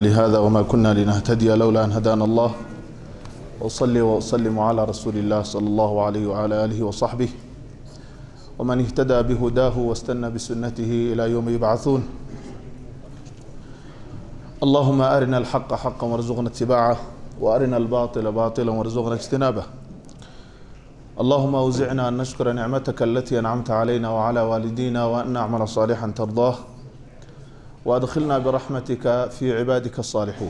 لهذا وما كنا لنهتدي لولا أن هدانا الله وصلي وأسلم على رسول الله صلى الله عليه وعلى آله وصحبه ومن اهتدى بهداه واستنى بسنته إلى يوم يبعثون اللهم أرنا الحق حقا وارزقنا اتباعه وأرنا الباطل باطلا وارزقنا اجتنابه اللهم أوزعنا أن نشكر نعمتك التي أنعمت علينا وعلى والدينا وأن نعمل صالحا ترضاه وأدخلنا برحمتك في عبادك الصالحين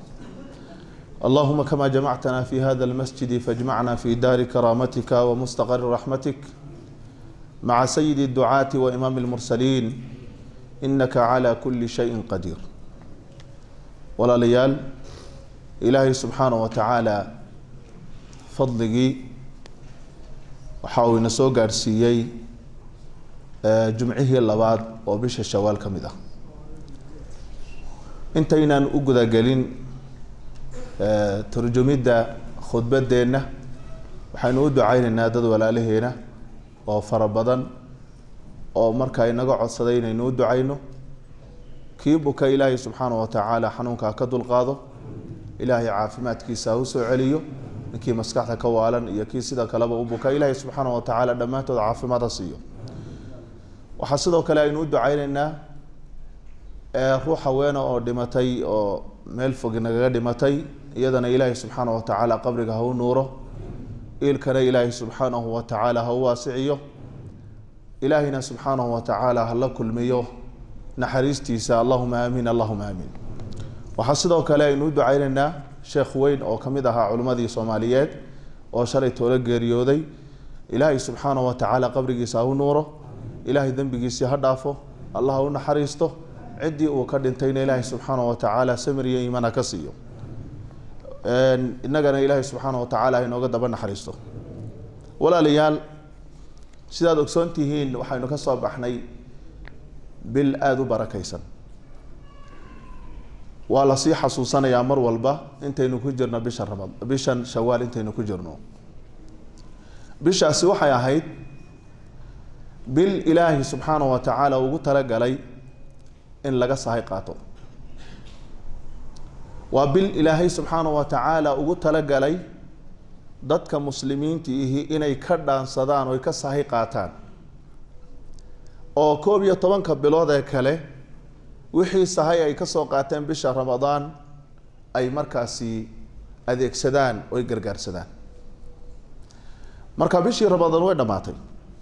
اللهم كما جمعتنا في هذا المسجد فاجمعنا في دار كرامتك ومستقر رحمتك مع سيد الدعاة وإمام المرسلين إنك على كل شيء قدير ولا ليال إلهي سبحانه وتعالى فضلقي وحاول نسو قارسيي جمعه اللباد وبش الشوال كمده intaynaan u gudagelin turjumidda khudbadeenna waxaynu u ducaynaynaa dad walaalaheena oo fara badan oo markaa inaga codsaday inaynu u ducayno kii buka ilaahay subxaana wa tacaala xanuunkaa ka dulqaado ilaahay caafimaadkiisa ha u soo celiyo ninkii maskaxda ka waalan iyo kii sida kaleba u buka ilaahay subxaana wa tacaala dhammaantood caafimaad ha siiyo waxaa sidoo kale aynu u ducaynaynaa ruux haweena oo dhimatay oo meel fog nagaga dhimatay iyadana ilaahay subxaana wa tacaala qabriga ha u nuuro iilkana ilaahay subxaanahu wa tacaala ha u waasiciyo ilaahayna subxaanahu wa tacaala hala kulmiyo naxariistiisa allahuma aamiin allahuma aamiin waxaa sidoo kale aynu u ducaynaynaa sheekh weyn oo kamid ahaa culimmadii soomaaliyeed oo shalay toolo geeriyooday ilaahay subxaanahu wa tacaala qabrigiisa ha u nuuro ilaahay dembigiisii ha dhaafo allah ha u naxariisto ciddii uu ka dhintayna ilaahay subxaana wa tacaala samir iyo iimaan ha ka siiyo innagana ilaahay subxaana wa tacaala ha inooga daba naxariisto walaalayaal sidaad ogsoon tihiin waxaynu ka soo baxnay bil aada u barakaysan waa lasii xasuusanayaa mar walba intaynu ku jirno bisha ramad bishan shawaal intaynu ku jirno bishaasi waxay ahayd bil ilaahay subxaana wa tacaala ugu talagalay in laga sahay qaato waa bil ilaahay subxaana wa tacaala ugu talagalay dadka muslimiinta ihi inay ka dhaansadaan oy ka sahay qaataan oo koob iyo tobanka bilood ee kale wixii sahay ay kasoo qaateen bisha ramadaan ay markaasi adeegsadaan oy gargaarsadaan marka bishii ramadaan way dhammaatay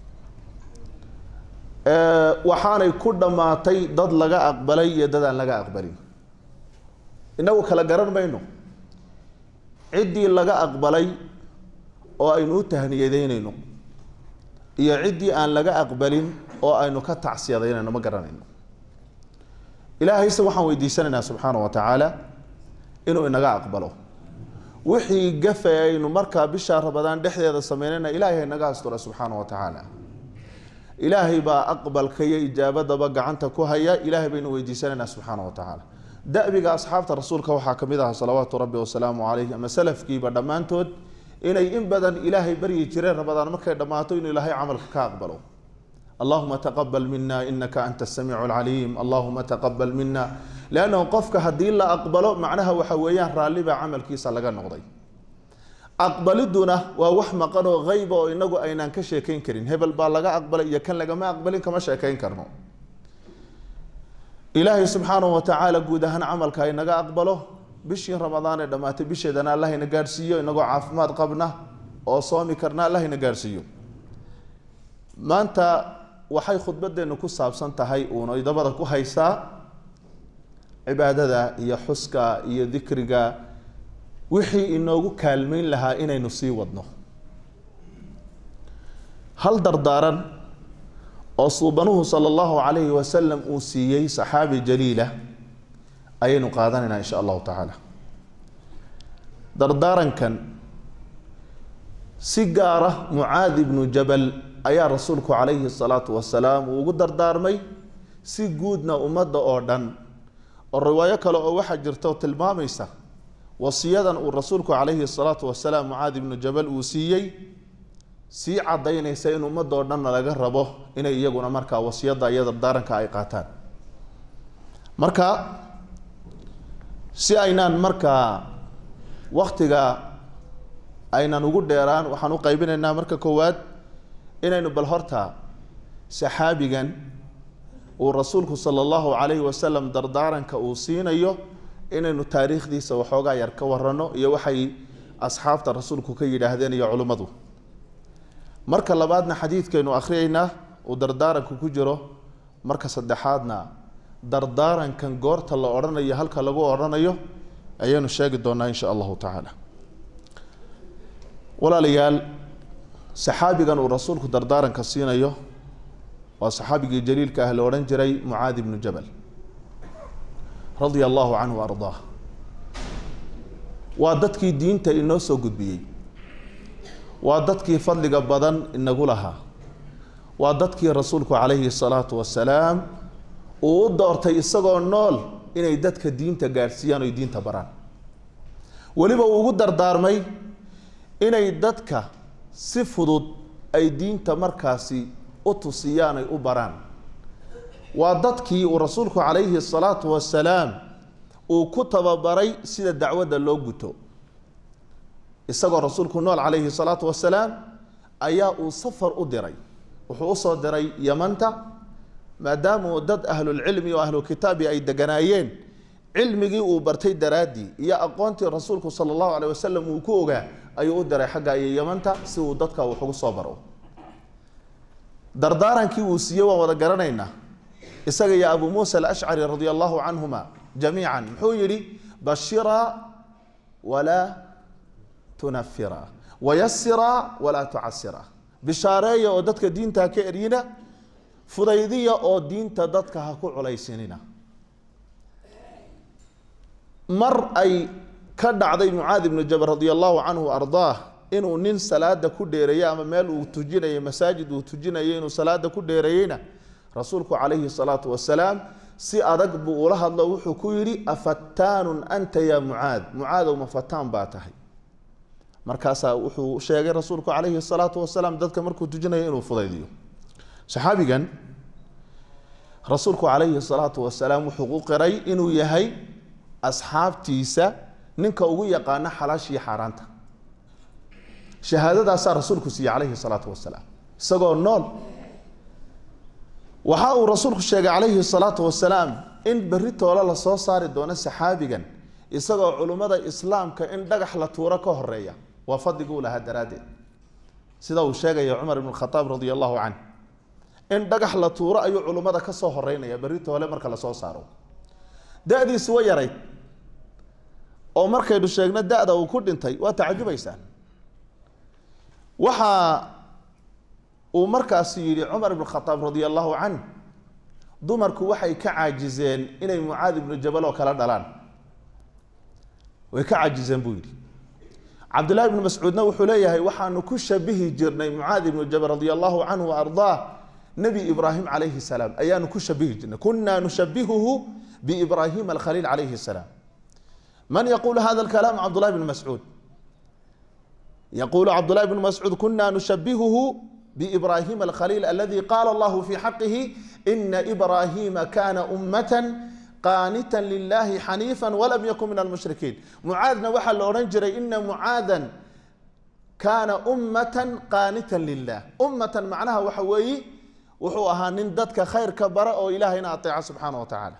waxaanay ku dhammaatay dad laga aqbalay iyo dad aan laga aqbalin inagu kala garan mayno ciddii laga aqbalay oo aynu u tahniyadeynayno iyo ciddii aan laga aqbalin oo aynu ka tacsiyadaynayno ma garanayno ilaahayse waxaan weydiisanaynaa subxaana wa tacaala inuu inaga aqbalo wixii gafe aynu markaa bisha rabadaan dhexdeeda sameynayna ilaahay naga astura subxaana wa tacaala ilaahay baa aqbalka iyo ijaabadaba gacanta ku haya ilaahay baynu weydiisanaynaa subxaana wa tacaala dabiga asxaabta rasuulka waxaa kamid aha salawaatu rabbi wasalaamu calayh ama salafkiiba dhammaantood inay in badan ilaahay baryi jireen rabadaan markay dhammaato inuu ilaahay camalka ka aqbalo allahuma taqabal mina inaka anta asamiicu alcaliim allahuma taqabal mina leannahu qofka haddii la aqbalo macnaha waxa weeyaan raallibaa camalkiisa laga noqday aqbaliduna waa wax maqan oo hayba oo inagu aynaan ka sheekayn karin hebel baa laga aqbalay iyo kan lagama aqbalin kama sheekayn karno ilaahay subxaanahu wa tacaala guud ahaan camalka inaga aqbalo bishii ramadaan ee dhammaatay bisheedana allah ina gaadhsiiyo inagoo caafimaad qabna oo soomi karna allah ina gaadhsiiyo maanta waxay khudbadeenu ku saabsan tahay uuna dabada ku haysaa cibaadada iyo xuska iyo dikriga wixii inoogu kaalmeyn lahaa inaynu sii wadno hal dardaaran oo suubanuhu sala allahu calayhi wasalam uu siiyey saxaabi jaliila ayaynu qaadanaynaa insha allahu tacaala dardaarankan si gaara mucaad ibnu jabal ayaa rasuulku calayhi salaatu wasalaam uu ugu dardaarmay si guudna ummadda oo dhan oo riwaayo kale oo waxaa jirta oo tilmaamaysa wasiyadan uu rasuulku calayhi salaatu wasalaam mucaad ibnu jabal uu siiyey sii cadaynaysa in ummadoo dhanna laga rabo inay iyaguna markaa wasiyada iyo dardaaranka ay qaataan marka si aynaan markaa waktiga aynan ugu dheeraan waxaan u qaybinaynaa marka koowaad inaynu bal horta saxaabigan uu rasuulku sala allahu calayhi wasalam dardaaranka uu siinayo inaynu taariikhdiisa waxoogaa yar ka warano iyo waxay asxaabta rasuulku ka yidhaahdeen iyo culimmadu marka labaadna xadiidkaynu akhriyaynaa uu dardaaranku ku jiro marka saddexaadna dardaarankan goorta la odhanayo halka lagu odhanayo ayaynu sheegi doonaa insha allahu tacaala walaalayaal saxaabigan uu rasuulku dardaaranka siinayo waa saxaabigii jaliilka ah la odhan jiray mucaad ibnu jabal radia allahu canhu ardaah waa dadkii diinta inoo soo gudbiyey waa dadkii fadliga badan inagu lahaa waa dadkii rasuulku calayhi salaatu wasalaam uu u doortay isagoo nool inay dadka diinta gaadhsiiyaan oy diinta baraan weliba uu ugu dardaarmay inay dadka si fudud ay diinta markaasi u tusiyaan ay u baraan waa dadkii uu rasuulku calayhi salaatu wasalaam uu ku tababaray sida dacwadda loo guto isagoo rasuulku nool calayhi salaatu wasalaam ayaa uu safar u diray wuxuu usoo diray yamanta maadaama uu dad ahlulcilmi oo ahlukitaabi ay deganaayeen cilmigii uu bartay daraaddii iyo aqoontii rasuulku sala allahu aleyh wasalam uu ku ogaa ayuu u diray xagga iyo yamanta si uu dadka wax ugu soo baro dardaarankii uu siiyey waan wada garanaynaa isaga iyo abu muusa alashcari radia allahu canhuma jamiican muxuu yidhi bashira walaa tunafira wayasira walaa tucasira bishaareeya oo dadka diinta ha ka eryina fudaydiya oo diinta dadka ha ku culaysinina mar ay ka dhacday mucaad ibnu jabal radia allahu canhu ardaah inuu nin salaada ku dheereeyey ama meel uu tujinayay masaajid uu tujinayay inuu salaada ku dheereeyeyna rasuulku calayhi salaatu wasalaam si adag buu ula hadlo wuxuu ku yidhi afattaanun anta ya mucaad mucaadow ma fataan baa tahay markaasaa wuxuu sheegay rasuulku calayhi salaatu wasalaam dadka markuu tujinayo inuu fudaydiyo saxaabigan rasuulku calayhi salaatu wasalaam wuxuu u qiray inuu yahay asxaabtiisa ninka ugu yaqaano xalaashii xaaraanta shahaadadaasaa rasuulku siiyey calayhi salaatu wasalaam isagoo nool waxa uu rasuulku sheegay calayhi salaatu wasalaam in berri toole lasoo saari doono saxaabigan isagoo culummada islaamka in dhagax la tuuro ka horeeya waa fadliguu lahaa daraaddeed sida uu sheegaya cumar ibn khataab radia allahu canh in dhagax la tuuro ayuu culummada ka soo horeynaya berri toole marka lasoo saaro da-diisi wa yarayd oo markaynu sheegno da-da uu ku dhintay waa tacajubaysaan waxa uu markaasi yidhi cumar ibn khataab radia allahu canh dumarku waxay ka caajizeen inay mucaad ibnu jabal oo kala dhalaan way ka caajizeen buu yidhi cabdillahi ibnu mascuudna wuxuu leeyahay waxaanu ku shabihi jirnay mucaad ibnu jabal radia allahu canhu wa ardaah nebi ibraahim calayhi salaam ayaanu ku shabihi jirnay kunaa nushabihuhu biibraahim alkhaliil calayhi salaam man yaqulu hada alkalaam cabdullahi bn mascuud yaqulu cabdullahi bn mascuud kuna nushabihuhu بإبراهيم الخليل الذي قال الله في حقه إن إبراهيم كان أمة قانتا لله حنيفا ولم يكن من المشركين معاذنا وحل أورنجري إن معاذا كان أمة قانتا لله أمة معناها وحوي وحوها نندتك خير كبراء وإلهنا أطيع سبحانه وتعالى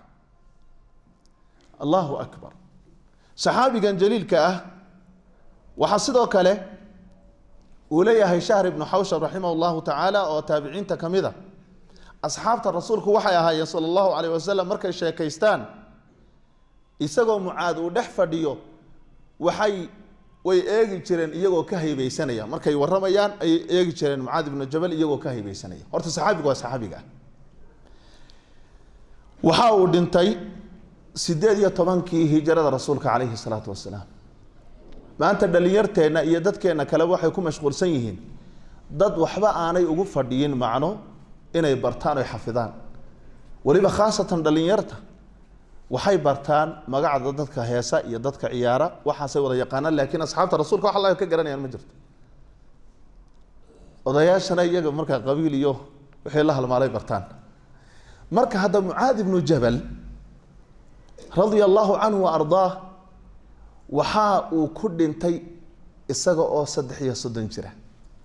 الله أكبر صحابي جليل كأه وحصدوا كله uu leeyahay shahr ibnu xawshab raximah llahu tacaala oo taabiciinta ka mid a asxaabta rasuulku waxay ahaayeen sala allahu calayh wasalam markay sheekaystaan isagoo mucaad uu dhex fadhiyo waxay way eegi jireen iyagoo ka haybeysanaya markay waramayaan ayay eegi jireen mucaad ibnu jabal iyagoo ka haybeysanaya horta saxaabiga waa saxaabiga ah waxa uu dhintay sideed iyo tobankii hijrada rasuulka calayhi salaatu wasalaam maanta dhalinyarteenna iyo dadkeenna kaleba waxay ku mashquulsan yihiin dad waxba aanay ugu fadhiyin macno inay bartaan oy xafidaan weliba khaasatan dhalinyarta waxay bartaan magacda dadka heesa iyo dadka ciyaara waxaasay wada yaqaanaan laakiin asxaabta rasuulka wax alla ka garanayaan ma jirto odayaashana iyaga markaa qabiil iyo wixii la halmaalay bartaan marka hadda mucaad ibnu jabal radia allahu canhu wa ardaah waxa uu ku dhintay isaga oo saddex iyo soddon jira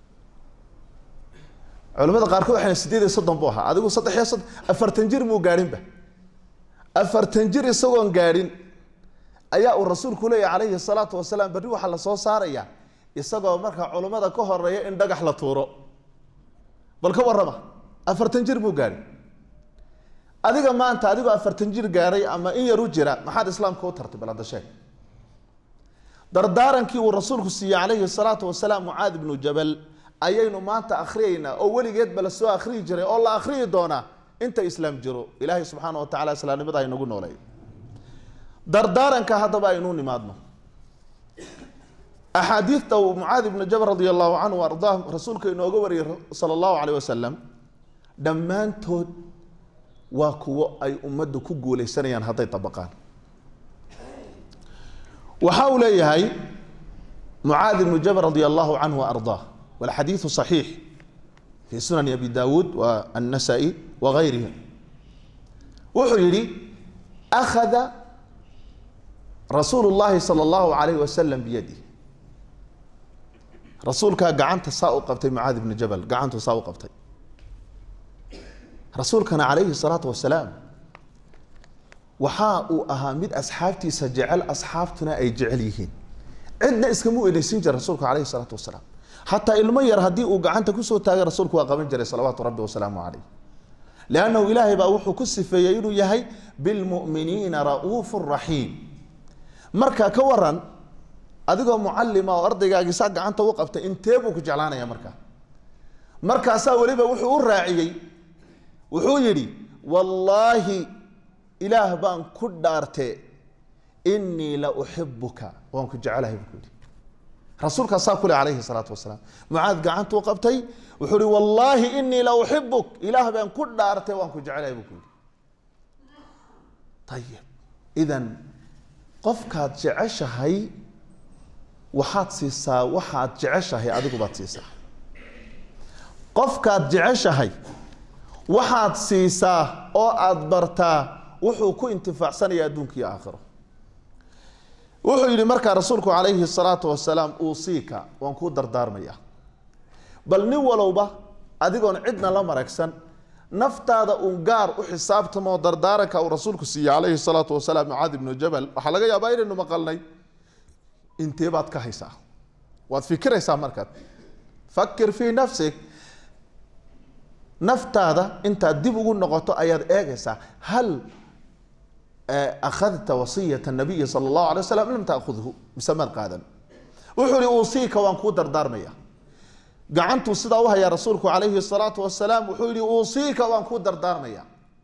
culamada qaarkood waxay sideed iyo soddon buu ahaa adigu saddex iyo soddon afartan jir muu gaadhinba afartan jir isagoon gaadhin ayaa uu rasuulku leeyahy calayhi salaatu wasalaam berri waxaa la soo saaraya isagoo markaa culummada ka horeeya in dhagax la tuuro bal ka warrama afartan jir muu gaadhin adiga maanta adigoo afartan jir gaadhay ama in yar u jira maxaad islaamka u tartay bal hadda sheeg dardaarankii uu rasuulku siiyey calayhi salaatu wasalaam mucaad ibnu jabal ayaynu maanta akhriyeynaa oo weligeedba la soo akhriyi jiray oo la akhriyi doonaa inta islaam jiro ilaahay subxaana wa tacala islaamnimada aynagu nooleey dardaaranka haddaba aynu nimaadno axaadiidta uu mucaad ibnu jabal radi allahu canhu ardaa rasuulka inooga wariyey sala allahu caleyh wasalam dhammaantood waa kuwo ay ummaddu ku guuleysanayaan hadday dabaqaan waxa uu leeyahay mucaad ibnu jabal radi allahu canhu ardaa walxadiidu صaxiix fi sunani abi dawuud wa annasai wagayrihim wuxuu yihi akhada rasuulu llahi sala allahu alayh wasalam biyadih rasuulkaa gacanta saa u qabtay mucaad ibnu jabal gacantu saa u qabtay rasuulkana calayhi salaatu wasalaam waxa uu ahaa mid asxaabtiisa jecel asxaabtuna ay jecel yihiin cidna iskama eneysin jira rasuulka calayhi salaatu wasalaam xataa ilmo yar haddii uu gacanta kusoo taagay rasuulku waa qaban jiray salawaatu rabbi wasalaamu caleyh liannahu ilaahay baa wuxuu ku sifeeyey inuu yahay bilmu'miniina ra'uufu raxiim marka ka waran adigoo mucalima oo ardaygaagii saa gacanta u qabtay intee buu ku jeclaanaya markaa markaasaa weliba wuxuu u raaciyey wuxuu yidhi wallaahi ilaah baan ku dhaarte inii la uxibuka waan ku jecelahay buu ku yidhi rasuulkaa saa kule calayhi salaatu wasalaam mucaad gacantuu qabtay wuxuu ihi wallaahi inii la uxibuk ilaah baan ku dhaartay waan ku jecelahay buu ku yidhi ayib idan qofkaad jeceshahay waxaad siisaa waxaad jeceshahay adigu baad siisaa qofkaad jeceshahay waxaad siisaa oo aada bartaa wuxuu ku intifaacsanaya adduunka iyo aakhiro wuxuu yidhi markaa rasuulku calayhi salaatu wasalaam uusiika waan kuu dardaarmaya bal nin walowba adigoon cidna la maragsan naftaada uun gaar u xisaabtamoo dardaaranka uu rasuulku siiyey calayhi salaatu wasalaam mucaad ibnu jabal waxaa laga yaabaa inaynu maqalnay intee baad ka haysaa waad fikiraysaa markaad fakir fii nafsik naftaada intaad dib ugu noqoto ayaad eegaysaa hal akhadta wasiyata nabiyi sala allahu alay wasalam lam takhudhu mise maad qaadan wuxuu ihi uusiika waan kuu dardaarmaya gacantuu sidaa u hayaa rasuulku calayhi salaatu wasalaam wuxuu yihi uusiika waan kuu dardaarmaya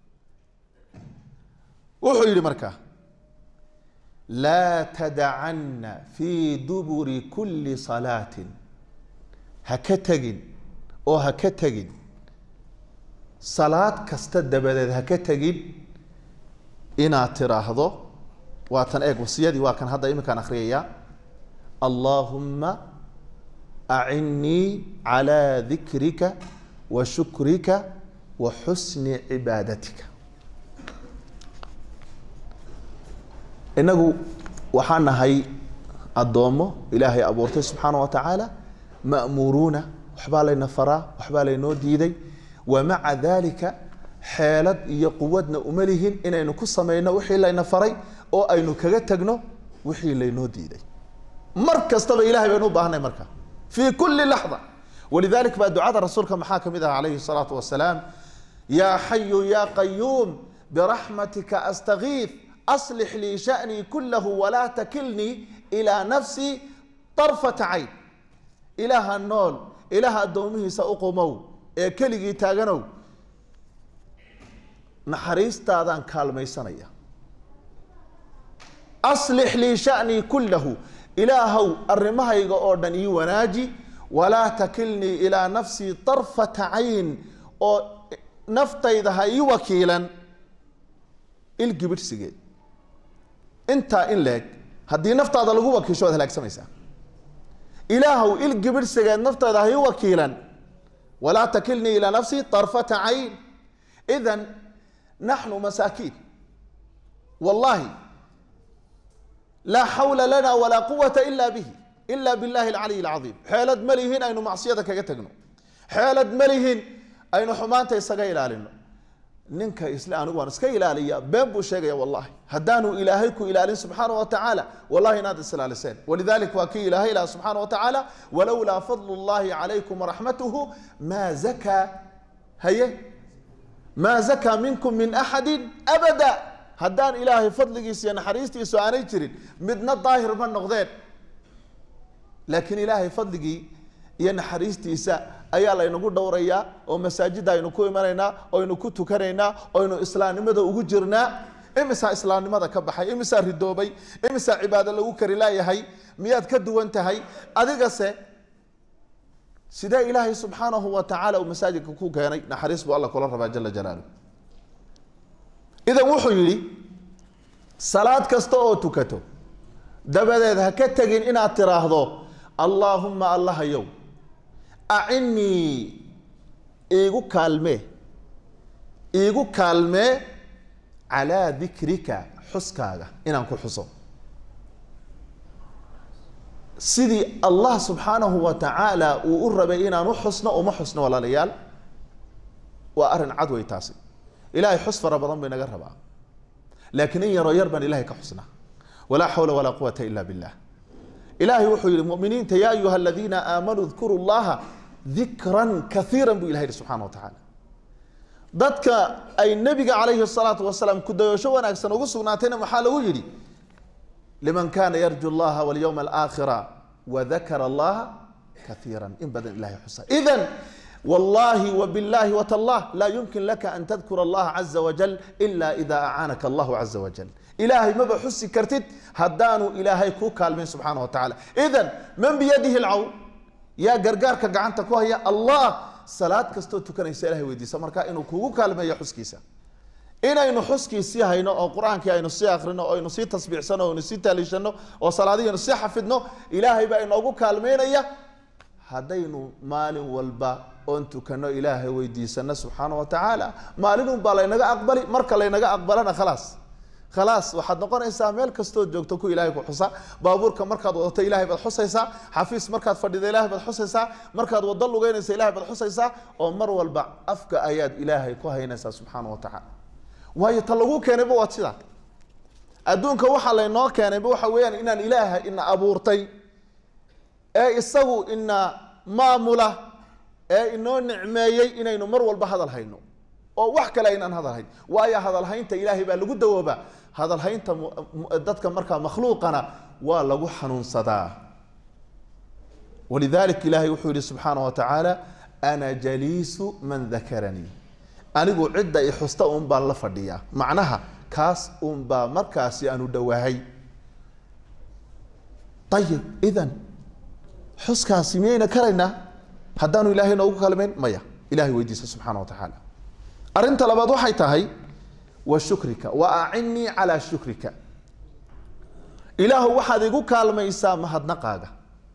wuxuu yidhi markaa laa tadacanna fii duburi kulli salaatin ha ka tegin oo ha ka tegin salaad kasta dabadeed ha ka tegin inaad tiraahdo waatan eeg wasiyadii waa kan hadda iminkaan akhriyaya allaahumma acinnii calaa dikrika wa shukrika wa xusni cibaadatika inagu waxaan nahay addoommo ilaahay abuurtay subxaana wa tacaala ma'muuruuna waxbaa layna faraa waxbaa laynoo diiday wa maca dalika xeelad iyo quwadna uma lihin inaynu ku samayno wixii layna faray oo aynu kaga tagno wixii laynoo diiday mar kastaba ilahay baynu u baahnay marka fii kulli laxda walidalik baa ducada rasuulka maxaa ka mid ah calayhi salaatu wasalaam yaa xayu yaa qayuum biraxmatika astagiif aslix lii sha'nii kulahu walaa takilnii ilaa nafsii طarfata cayn ilaaha nool ilaaha addoomihiisa u qumow ee keligii taaganow naxariistaadaan kaalmaysanaya aslix lii sha'nii kullahu ilaahow arrimahayga oo dhan ii wanaaji walaa takilnii ilaa nafsii طarfata cayn oo naftayda ha ii wakiilan ilgibidhsigeed intaa in leeg haddii naftaada lagu wakiisho waad halaagsamaysaa ilaahow ilgibidhsigeed naftaada ha ii wakiilan walaa takilnii ilaa nafsii طarfata cayn idan naxnu masaakiin wallaahi laa xawla lana walaa quwata ila bihi ila billahi alcaliy alcadiim xeelad ma lihin aynu macsiyada kaga tegno xeelad ma lihin aynu xumaanta isaga ilaalino ninka isle anigu waan iska ilaaliya been buu sheegaya wallahi haddaanu ilaahay ku ilaalin subxaana wa tacaala wallahi inaad isilaaliseen walidalik waa kii ilaahay ilaha subxaana wa tacaala walowlaa fadlu llahi calaykum waraxmatuhu maa zakaa haye maa zakaa minkum min axadi abada haddaan ilaahay fadligiisa iyo naxariistiisu aanay jirin midna daahir ma noqdeen laakiin ilaahay fadligii iyo naxariistiisa ayaa laynagu dhowrayaa oo masaajida aynu ku imanaynaa oynu ku tukanaynaa oynu islaamnimada ugu jirnaa imisaa islaamnimada ka baxay imisaa ridoobay imisaa cibaado lagu kari laayahay miyaad ka duwan tahay adigase sidee ilaahay subxaanahu wa tacaala uu masaajidka ku keenay naxariis buu alla kula rabaa jala jalaaluh idan wuxuu yidhi salaad kasta oo tukato dabadeed ha ka tegin inaad tiraahdo allaahumma allahayow acinnii iigu kaalmee iigu kaalmee calaa dikrika xuskaaga inaan ku xuso sidii allah subxaanahu wa tacaala uu u rabay inaan u xusno uma xusno walaalayaal waa arrin cad wey taasi ilahay xus fara badan bay naga rabaa laakiin in yaroo yar baan ilahay ka xusnaa walaa xawla walaa quwata ila billah ilahay wuxuu yihi muminiinta ya ayuha aladiina aamanuu dkuru llaha dikran kaiira buu ilahay yihi subxana wa tacaala dadka ay nebiga calayhi salaatu wasalaam kudayosho wanaagsan ugu sugnaatayna maxaa lagu yidhi liman kana yarju llaha walyowma alaakhira wadakara allaha kaiira in badan ilahay xusa idan wallahi wabillahi watallah laa yumkin laka an tadkura allaha caza wajal ila ida acaanaka allahu caza wajal ilaahay maba xusi kartid haddaanu ilaahay kuu kaalmayn subxaana wa tacala idan man biyadihi lcawn yaa gargaarka gacanta ku haya allah salaad kastoo tukanaysa ilahay weydiisa marka inuu kugu kaalmeeyo xuskiisa inaynu xuskiisii hayno oo qur-aankii aynu sii akrino oo aynu sii tasbiixsano o aynu sii taaliishano oo salaadihii sii xafidno ilaahay baa inoogu kaalmeynaya haddaynu maalin walba oon tukano ilaahay weydiisano subxaana wa tacaala maalinun baa laynaga aqbali marka laynaga aqbalana khalaas khalaas waxaad noqonaysaa meel kastood joogto ku ilahay ku xusa baabuurka markaad wadato ilahay baad xusaysaa xafiis markaad fadhida ilahay baad xusaysaa markaad wado lugeynaysa ilahay baad xusaysaa oo mar walba afka ayaad ilaahay ku haynaysaa subxaana wa tacaala waayo ta lagu keenayba waad sidaa adduunka waxaa laynoo keenayba waxa weeyaan inaan ilaaha ina abuurtay ee isagu ina maamula ee inoo nicmeeyey inaynu mar walba hadal hayno oo wax kale aynaan hadal hayn waayo hadalhaynta ilaahay baa lagu dawoobaa hadalhaynta dadka markaa makhluuqana waa lagu xanuunsadaa walidalik ilahay wuxuu yihi subxaana wa tacaala ana jaliisu man dakaranii anigu cidda i xusta un baan la fadhiyaa macnaha kaas un baa markaasi aanu dhowaahay ayib idan xuskaasi miyayna karaynaa haddaanu ilahay noogu kalmayn maya ilahay weydiisa subxaana wa tacaala arrinta labaad waxay tahay wa shukrika wa acinnii calaa shukrika ilaahu waxaad igu kaalmaysaa mahadnaqaaga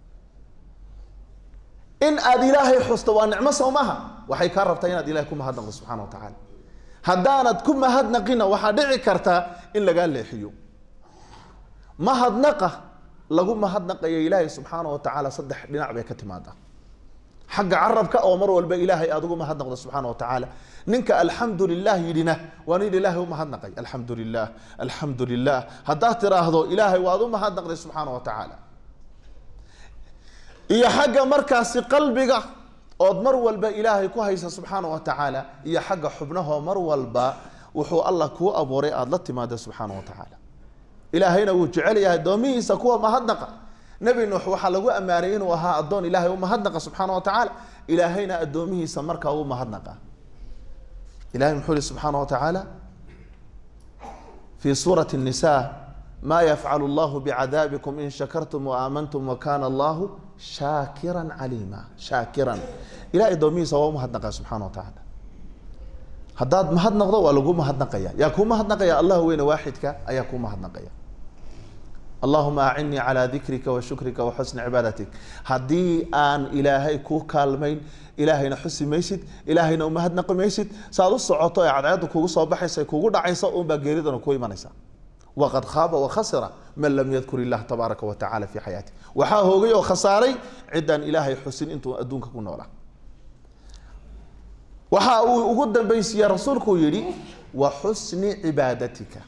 in aad ilaahay xusto waa nicmo soo maha waxay kaa rabtaa inaad ilahay ku mahadnaqdo subxana wa tacaala haddaanad ku mahadnaqina waxaa dhici kartaa in lagaa leexiyo mahadnaqa lagu mahadnaqayo ilaahay subxaana wa tacaala saddex dhinac bay ka timaadaa xagga carabka oo mar walba ilaahay aad ugu mahadnaqdo subxaana wa tacaala ninka alxamdu lilah yidhina waa nin ilaahay u mahadnaqay alxamdu lilah alxamdu lilah haddaad tiraahdo ilaahay waad u mahadnaqday subxaana wa tacaala iyo xagga markaasi qalbiga ood mar walba ilaahay ku haysa subxaana wa tacaala iyo xagga xubnahoo mar walba wuxuu allah kuu abuuray aada la timaado subxaana wa tacaala ilaahayna wuu jecel yahay addoomihiisa kuwa mahadnaqa nebi nuux waxaa lagu ammaanay inuu ahaa addoon ilaahay u mahadnaqa subxaana wa tacaala ilaahayna addoomihiisa markaa u mahadnaqa ilahay muxuu yihi subxaana wa tacaala fi suurati الnisa ma yafcalu allahu bicadaabikum in shakartum waamantum wakana allahu shaakira caliima shaakiran ilahay addoomihiisa waa u mahadnaqa subxana wa tacaala haddaad mahadnaqdo waa lagu mahadnaqaya yaa kuu mahadnaqaya allah weyne waaxidka ayaa kuu mahadnaqaya allahuma acinnii calaa dikrika wa shukrika wa xusni cibaadatik haddii aan ilaahay kuu kaalmayn ilaahayna xusi maysid ilaahayna umahadnaqi maysid saaad u socoto ee cadceedda kugu soo baxaysa kugu dhacaysa unbaa geeridana ku imanaysa waqad khaaba wakhasira man lam yadkur illah tabaaraka wa tacala fi xayaati waxaa hoogay oo khasaaray ciddaan ilaahay xusin intuu adduunka ku noolaa waxa uu ugu dambaysiiyey rasuulku yidhi wa xusni cibaadatika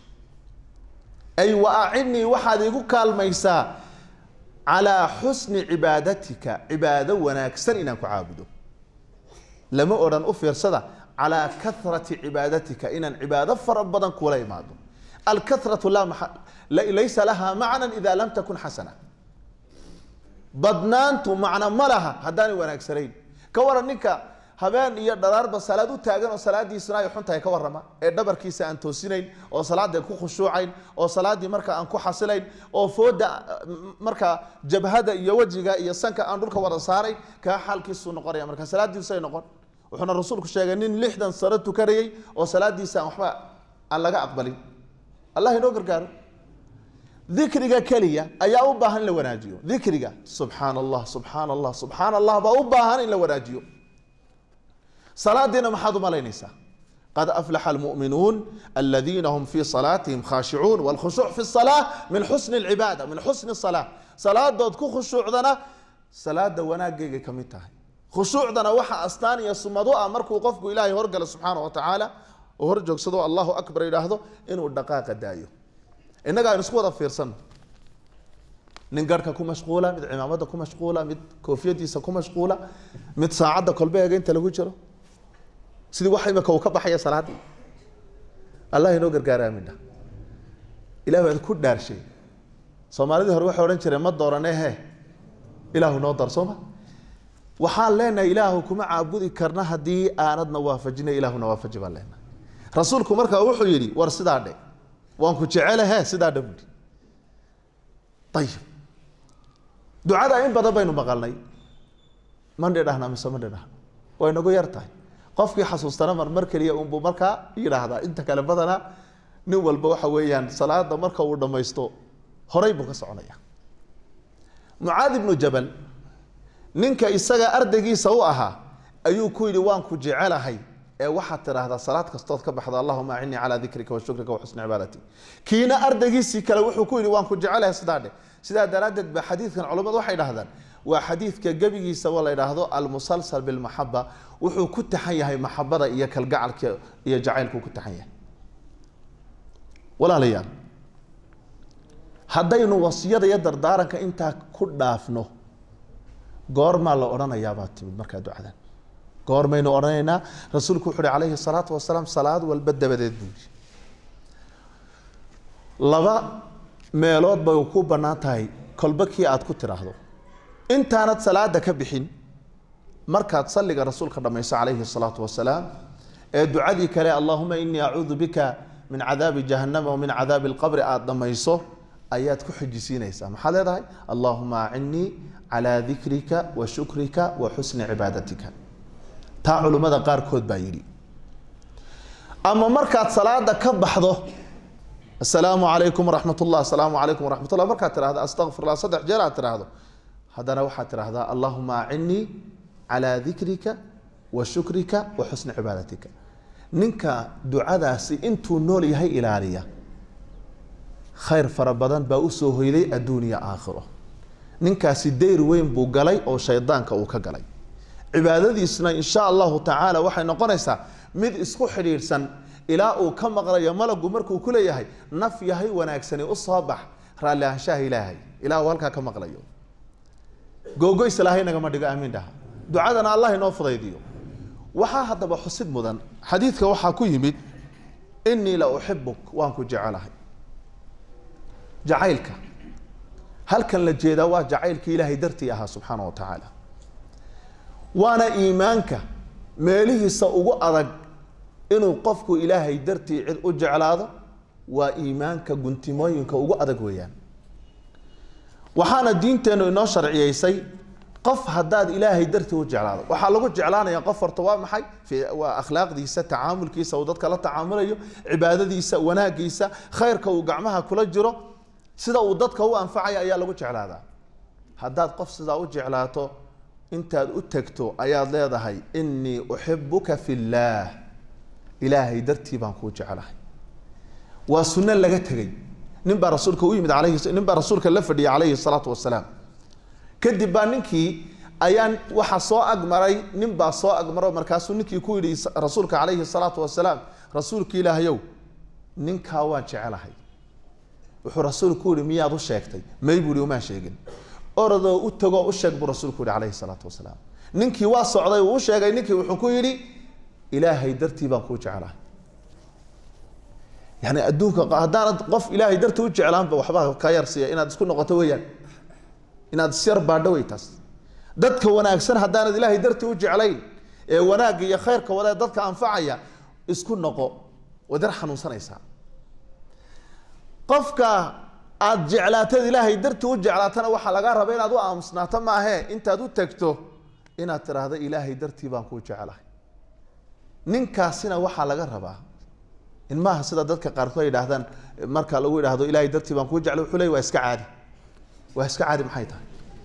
ay wa acidnii waxaad igu kaalmaysaa calaa xusni cibaadatika cibaado wanaagsan inaan ku caabudo lama odhan u fiirsada calaa karati cibaadatika inaan cibaado fara badan kula imaado alkaratu laa maa laysa laha macnan ida lam takun xasana badnaantu macno ma laha haddaanay wanaagsanayn ka waran ninka habeen iyo dharaarba salaad u taagan oo salaadiisuna ay xun tahay ka warrama ee dhabarkiisa aan toosinayn oo salaada ku khushuucayn oo salaaddii marka aan ku xasilayn oo fooda marka jabhada iyo wejiga iyo sanka aan dhulka wada saarayn kaa xaalkiisuu noqonaya marka salaadiisay noqon wuxuuna rasuulku sheegay nin lixdan sano tukanayay oo salaadiisa aan waxba aan laga aqbalin allah inoo gargaaro dikriga keliya ayaa u baahan in la wanaajiyo dikriga subxaan allah subxaan allah subxaan allah baa u baahan in la wanaajiyo salaadiina maxaad u malaynaysaa qad aflaxa almu'minuun aladiina hum fii salaatihim khaashicuun wاlkhushuuc fi الsalaa min xusni اlcibaada min xusni الsalaa salaadood ku khushuucdana salaada wanaaggeygay ka mid tahay khushuucdana waxa astaan iyo sumad u ah markuu qofku ilaahay horgalo subxaana wa tacaala oo hor joogsado allahu akbar yidhaahdo inuu dhaqaaqa daayo innaga aynu isku wada fiirsano nin garhka ku mashquula mid cimaamada ku mashquula mid koofiyadiisa ku mashquula mid saacadda kolbeega inta lagu jiro sidii wax imika uu ka baxaya salaadii allah inoo gargaara amina ilah baad ku dhaarshay soomaalidii hore waxay odhan jireen ma doorane he ilaahu noo dar sooma waxaan leenahay ilaahu kuma caabudi karna haddii aanadna waafajina ilaahuna waafaji baan leenahay rasuulku markaa wuxuu yidhi war sidaa dhe waan ku jecelahe sidaa dhe buui ayib ducada in badan baynu maqalnay mandhi dhahna mise mandhi dhahna way nagu yar tahay qofkii xasuustana mar mar keliya unbuu markaa yidhaahdaa inta kale badanaa nin walba waxa weeyaan salaada marka uu dhammaysto horay buu ka soconaya mucaad ibnu jabal ninka isaga ardaygiisa u ahaa ayuu ku yidhi waan ku jecelahay ee waxaad tidhaahdaa salaad kastood ka baxda allahuma acinii calaa dikrika wa shukrika wa xusni cibaadati kiina ardaygiisii kale wuxuu ku yidhi waan ku jecelahay sidaa dheh sidaa daraaddeed ba xadiidkan culimmadu waxay dhahdaan waa xadiidka gebigiisa oo la yidhaahdo almusalsal bilmaxaba wuxuu ku taxan yahay maxabada iyo kalgacalka iyo jacaylkuu ku taxan yahay walaalayaal haddaynu wasiyada iyo dardaaranka intaa ku dhaafno goormaa la odhanayaa baa timid markaa ducadan goormaynu odhanaynaa rasuulku wuxu uhi calayhi salaatu wasalaam salaad walba dabadeed buu yidhi laba meelood bay ku bannaan tahay kolba kii aad ku tidhaahdo intaanad salaada ka bixin markaad salliga rasuulka dhammayso calayhi salaatu wasalaam ee ducadii kale allahuma inii acuudu bika min cadaabi jahannama wa min cadaabi alqabri aada dhammayso ayaad ku xijisiinaysaa maxaad leedahay allahuma acinnii calaa dikrika wa shukrika wa xusni cibaadatika taa culimmada qaarkood baa yidhi ama markaad salaada ka baxdo asalaamu calaykum waraxmat ullah asalaamu calaykum waraxmat ullah markaad tidhahdo astaqfirullah saddex jeer aad tidhaahdo haddana waxaad tidhahdaa allahuma acinnii calaa dikrika wa shukrika wa xusni cibaadatika ninka ducadaasi intuu nool yahay ilaaliya khayr fara badan baa usoo hoyday adduuniya aakhiro ninkaasi dayr weyn buu galay oo shaydaanka uu ka galay cibaadadiisna insha allahu tacaala waxay noqonaysaa mid isku xidhiidhsan ilaa uu ka maqlayo malagu markuu ku leeyahay naf yahay wanaagsani u soo bax raalli ahaanshaha ilaahay ilaa uu halkaa ka maqlayo googoys ilaahay nagama dhigo aamiin dhaha ducadana allah inoo fudaydiyo waxaa haddaba xusid mudan xadiidka waxaa ku yimid inii la uxibuk waan ku jecelahay jacaylka halkan la jeedaa waa jacaylka ilaahay dartii ahaa subxaana wa tacaala waana iimaanka meelihiisa ugu adag inuu qofku ilaahay dartii cid u jeclaado waa iimaanka guntimooyinka ugu adag weeyaan waxaana diinteennu inoo sharciyeysay qof haddaad ilaahay dartii u jeclaado waxaa lagu jeclaanaya qof horta waa maxay waa akhlaaqdiisa tacaamulkiisa uu dadka la tacaamulayo cibaadadiisa wanaagiisa khayrka uu gacmaha kula jiro sida uu dadka u anfacaya ayaa lagu jeclaadaa haddaad qof sidaa u jeclaato intaad u tegto ayaad leedahay inii uxibuka fi llaah ilaahay dartii baan kuu jeclahay waa sunno laga tegey nin baa rasuulka u yimid alayhi nin baa rasuulka la fadhiyay calayhi salaatu wasalaam kadib baa ninkii ayaan waxa soo agmaray nin baa soo agmaro markaasuu ninkii ku yidhi rasuulka calayhi salaatu wasalaam rasuulka ilaahayow ninkaa waan jecelahay wuxuu rasuulku yihi miyaad u sheegtay may buu ihi umaan sheegin orodoo u tagoo u sheeg buu rasuulku yihi calayhi salaatu wasalaam ninkii waa socday uu u sheegay ninkii wuxuu ku yidhi ilaahay dartii baan kuu jecelahay yani adduunka haddaanad qof ilaahay dartii u jeclaanba waxba ka yarsiiya inaad isku noqoto weeyaan inaad isyar baadho wey taas dadka wanaagsan haddaanad ilaahay dartii u jeclayn ee wanaagga iyo khayrka wada dadka anfacaya isku noqo waad yar xanuunsanaysaa qofka aad jeclaatad ilaahay dartii u jeclaatana waxaa laga raba inaad u aamusnaato maahee intaad u tagto inaad tidhaahdo ilaahay dartii baan kuu jeclahay ninkaasina waxaa laga rabaa in maaha sida dadka qaarkood ay yidhaahdaan marka lagu yidhaahdo ilaahay dartii baan kuu jeclay wuxuu leey waa iska caadi waa iska caadi maxay tahay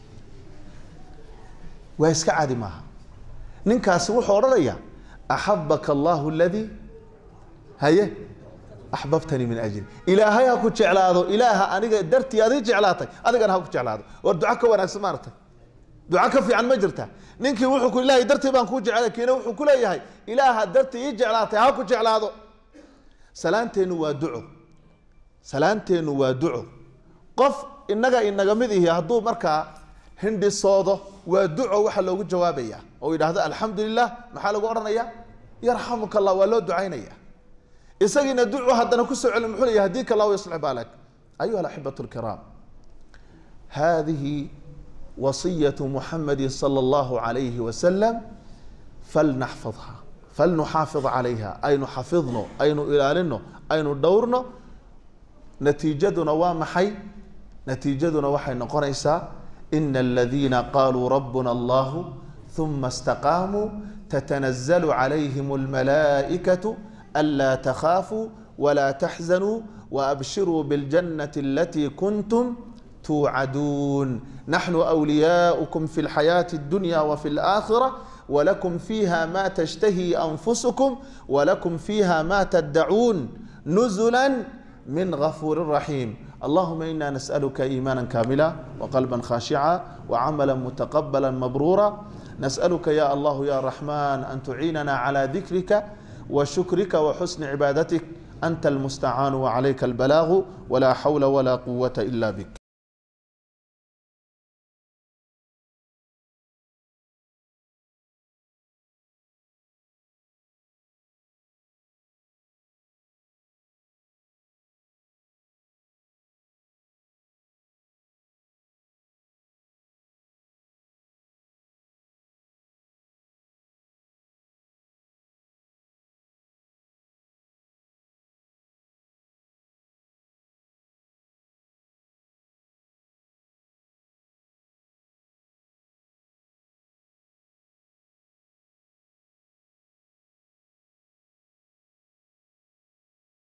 waa iska caadi maaha ninkaasi wuxuu odhanayaa axabaka allahu aladii haye axbabtanii min ajli ilaahay ha ku jeclaado ilaaha aniga dartii adii jeclaatay adigana ha ku jeclaado war duco ka wanaagsan maaragtay duco ka fiican ma jirta ninkii wuxuu ku ilaahay dartii baan kuu jeclay kiina wuxuu ku leeyahay ilaaha dartii ii jeclaatay ha ku jeclaado salaanteennu waa duco salaanteennu waa duco qof inaga inaga mid ihi hadduu markaa hindhisoodo waa duco waxa loogu jawaabaya oo yidhaahdo alxamdu lilah maxaa lagu odhanaya yarxamuka allah waa loo ducaynaya isagiina ducu haddana kusoo celin muxuu leeyahay hadika allah yaslix baalak ayuha alaxibatu lkiraam hadihi wasiyatu muxamadi sala allahu alayhi wasalam falnaxfidha falnuxaafid calayha aynu xafidno aynu ilaalino aynu dhowrno natiijaduna waa maxay natiijaduna waxay noqonaysaa ina aladiina qaluu rabuna allahu uma istaqaamuu tatanazalu calayhim almalaa'ikatu anlaa takhaafuu walaa taxzanuu waabshiruu biاljannati alatii kuntum توعدون نحن أولياؤكم في الحياة الدنيا وفي الآخرة ولكم فيها ما تشتهي أنفسكم ولكم فيها ما تدعون نزلا من غفور رحيم اللهم إنا نسألك إيمانا كاملا وقلبا خاشعا وعملا متقبلا مبرورا نسألك يا الله يا رحمن أن تعيننا على ذكرك وشكرك وحسن عبادتك أنت المستعان وعليك البلاغ ولا حول ولا قوة إلا بك